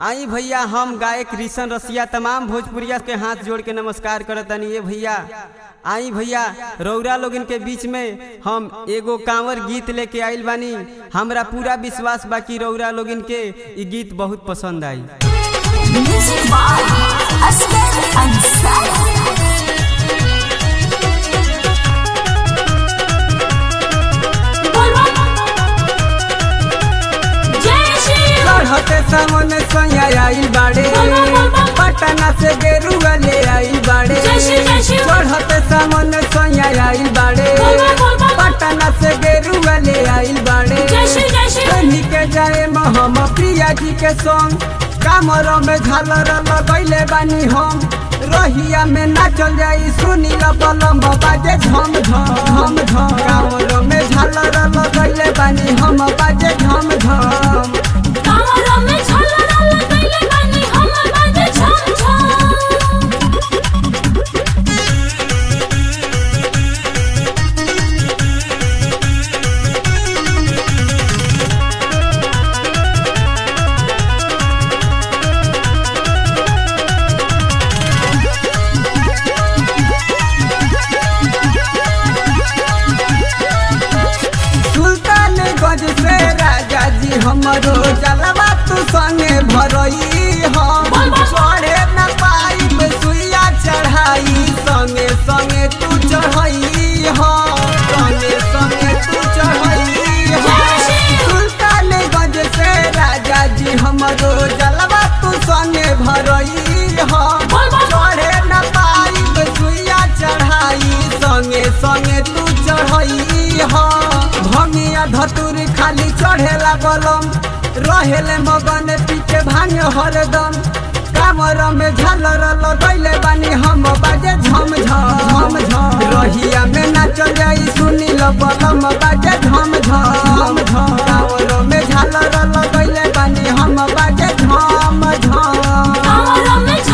आई भैया हम गायक रिशन रसिया तमाम भोजपुरिया के हाथ जोड़ के नमस्कार करतनी ये भैया आई भैया रौरा लोगन के बीच में हम एगो कांवर गीत लेके आइल बानी हमरा पूरा विश्वास बा कि रौरा लोगन के ई गीत बहुत पसंद आई Music by Asghar Ansari. चढ़ते सामने सोया आइल बाड़े पटना से गेरुआ ले आइल बाड़े जय श्री, जय श्री। चढ़ते सामने सोया आइल बाड़े पटना से गेरुआ ले आइल बाड़े कहीं के जाए हम प्रिया जी के संग कामर में झालर लगैले बानी हम रहिया में नाचल जाई सुनी बलम बाजे झम झम झम झम कामर में झालर लगैले बानी हम बाजे झम झम सुल्तानगंज से राजा जी हमरो जलवा तू संगे भरई हम चढ़े न पाई सुइया चढ़ाई संगे संगे तू चढ़ई हम संगे संगे तू चढ़ई हम सुल्तानगंज से राजा जी हमरो जलवा तू संगे भरई हम चढ़े न पाई सुइया चढ़ाई संगे संगे तू चढ़ई हम भंगिया धतुर खाली चढ़ेला बलम रहेले मगन पीछे भांग हरदम कामर में झालर लगैले बानी हम बाजे झम झम झम रहिया में नाचल जाई सुनी ल बलम बाजे झम झम झम कामर में झालर लगैले बानी हम बाजे झम झम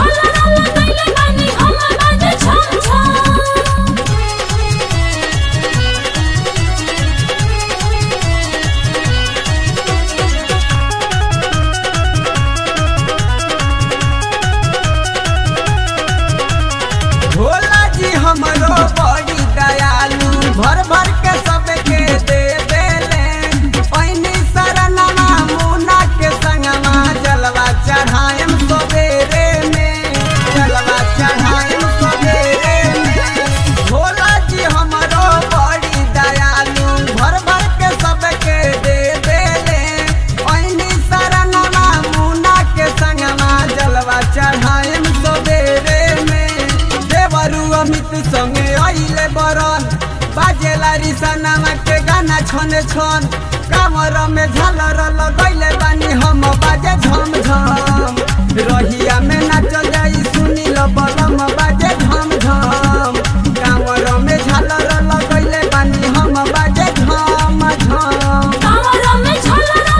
भोला जी हमरो बड़ी दयालु भर भर के सबके दे देले पैनी शरणमा मुना के संगमा जलवा चढ़ाएम सवेरे में जलवा चढ़ाएम सवेरे में भोला जी हमरो बड़ी दयालु भर भर के सबके दे देले पैनी शरणमा मुना के संगमा जलवा चढ़ाएम सवेरे में देवरु अमित संगे आइले बरन बाजेला रिसनामा के गाना छन छन कामर में झालर लगैले बानी हम बाजे झम झम रहिया में नाचल जाई सुनी ल बलम बाजे झम झम कामर में झालर लगैले बानी हम बाजे झम झम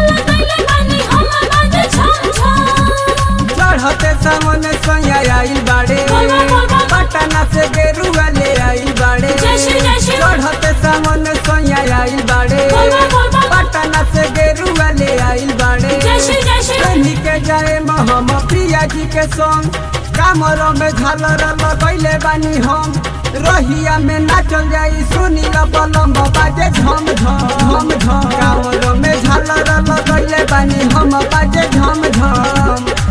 चढ़ते सामने सोया आइल बाड़े पटना से गेरुआ ले आइल बाड़े जय श्री, जय श्री। चढ़ते सामने सोया आइल बाड़े पटना से गेरुआ ले आइल बाड़े कहीं के जाए हम प्रिया जी के संग कामर में झालर लगैले बानी हम रहिया में नाचल जाई सुनी ल बलम बाजे झम झम झम कामर में झालर लगैले बानी हम बाजे झम झम